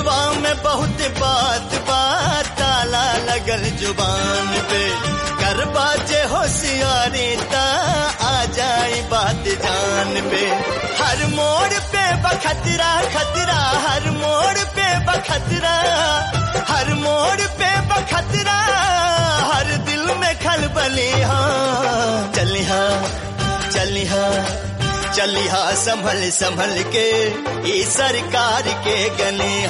दिलवा में बहुत बात बात ताला लगल जुबान पे कर बाजे होशियारी ता आ जाए बात जान पे हर मोड़ पे बखतरा खतरा हर मोड़ पे बखतरा हर मोड़ पे बखतरा हर दिल में खलबली हाँ चली हाँ चली हाँ चली हाँ संभल संभल के ई सरकार के गले